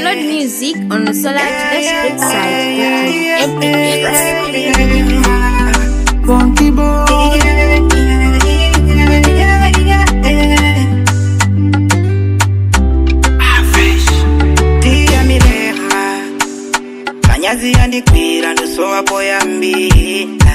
Download music on the Solar Dash website. Funky boy. Tia milema manyazi yandikwira ndosowapo yambira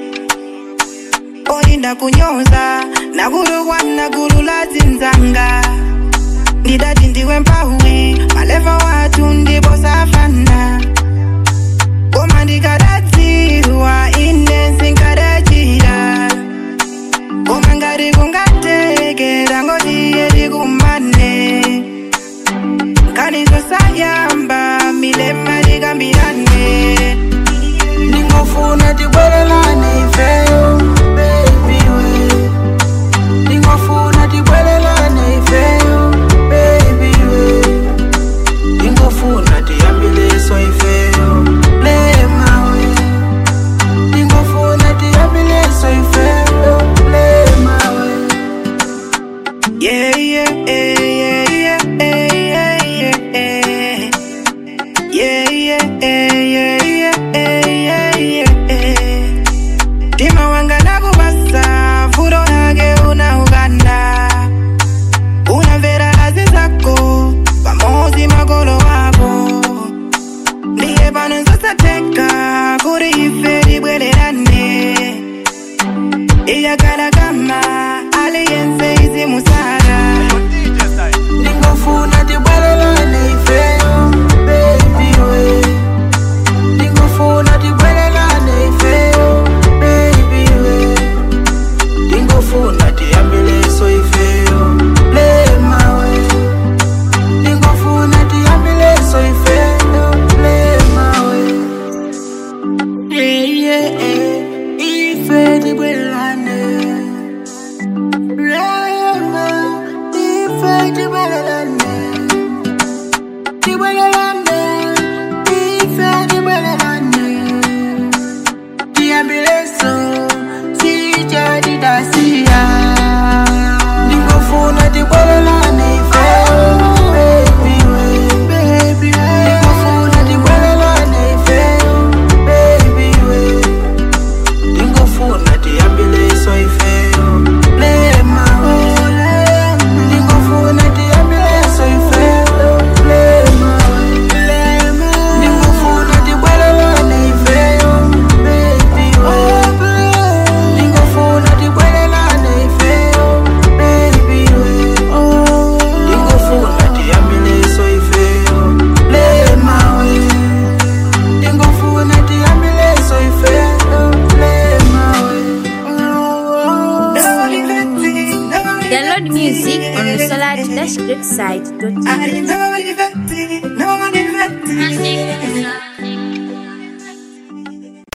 olinda kunyoza nakulukwa nagulu la zinzanga ndidati ndiwe mpawi maleva watu ndipo safana koma ndikadadziwa ine zinkadachira koma ngati kungatekera ngotiye tikumane kanizo sayamba milema likambirane ndingofuna tibwerelane ifeyo baby we ndingofuna tibwerelane ifeyo baby we ndingofuna tiyambileso ifeyo lema we ndingofuna tiyambileso ifeyo lema we yeah yeah yeah yeah yeah yeah yeah yeah yeah yeah yeah yeah yeah Tima wanga nakubasa furo yake unauganda unamvera lazi zako pamozi makolo wako ndiye pano nzosateka kuri ife libwererane iyakala kama aliyense izimusara ndingofuna tibwerelane ifeyo baby we ndingofuna tibwerelane ifeyo baby we ndingofuna tiyambileso ifeyo lema we ndingofuna tiyambileso ifeyo lema we yeah, yeah, yeah. ife tibwerelane lema ife tibwerelane tibwerelane ife tibwerelane tiyambileso sijadidasiya ndingofuna tibwerelane ifeyo baby we baby we ndingofuna tibwerelane ifeyo baby we ndingofuna tiyambileso ifeyo lema we ndingofuna tiyambileso ifeyo lema we ndingofuna tibwerelane ifeyo baby we ndingofuna tibwerelane ifeyo baby we ndingofuna tiyambileso ifeyo lema we ndingofuna tiyambileso ifeyo lema we Download music on the Solar Dash website. I didn't know what you felt, no one in